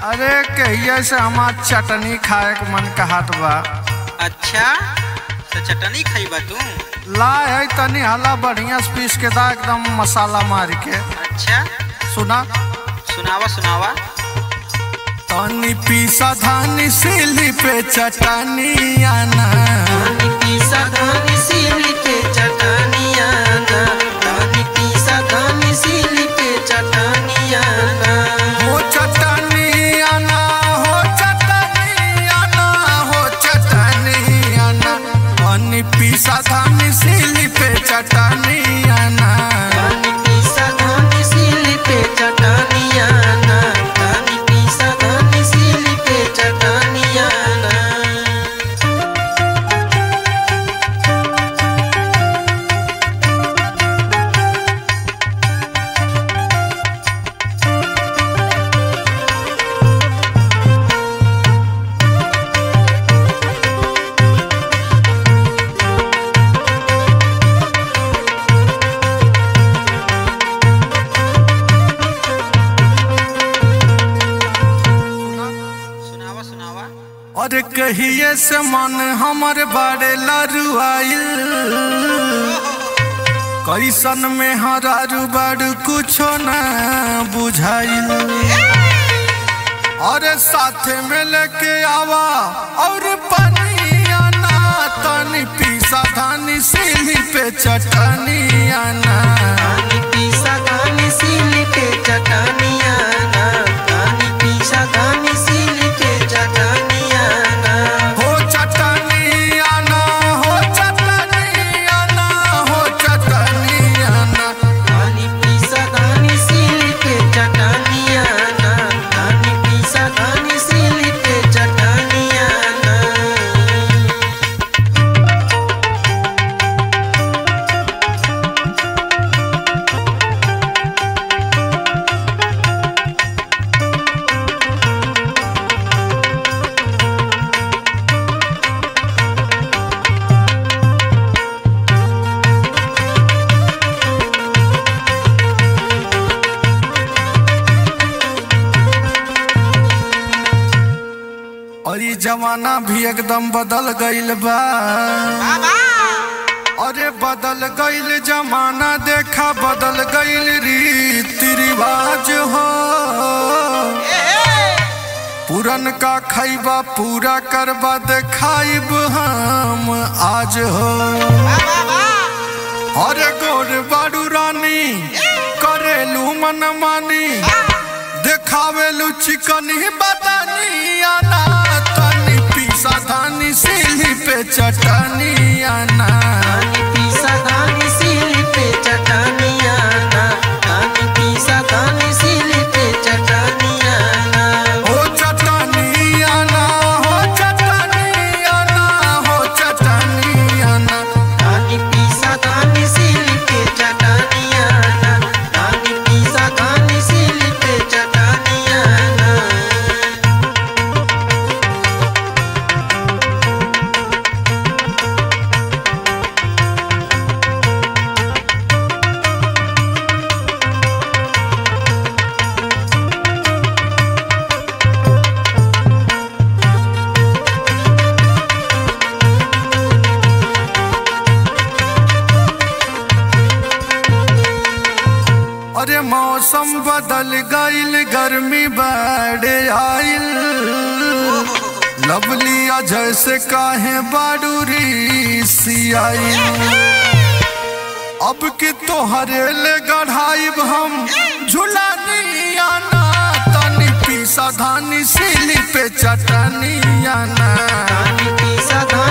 अरे कहिए से हमार चटनी खाए के मन कहत बा अच्छा तो चटनी खइबा तू लाए है तनी हला बढ़िया से पीस के दा एकदम मसाला मार के अच्छा सुना सुनावा सुनावा तनी पीसा धानी सिली पे चटनी आना हो चटनी आना हो चटनी आना हो चटनी आना तनी पीसा धानी सिली पे चटनी आना सुनावा सुनावा और कहिए से मन हमर बड़े लरुआइल कैसन में हरारू बड़ कुछो न बुझाइल और साथे में लेके आवा और पनिया ना तनी पीसा धानी सिली पे चटनी आना हो चटनी आना हो चटनी आना हो चटनी आना और ये जमाना भी एकदम बदल गईल बा अरे बदल गईल जमाना देखा बदल गईल रीति रिवाज हो पुरन का खैबा पूरा करबा देखाइब हम आज हो अरे गोर बारू रानी करेलू मन मानी देखावेलू चिकनी बदनी आना तनी पीसा धानी सिली पे चटनी आना हो चटनी आना हो चटनी आना हो चटनी आना अरे मौसम बदल गईल गर्मी बढ़े आइल लवलिया जैसे काहे बाडूरी सियाइल अब कि तोहरे ले गढ़ाइब हम झुलानी आना तनी पीसा धानी सिली पे चटनी आना Santa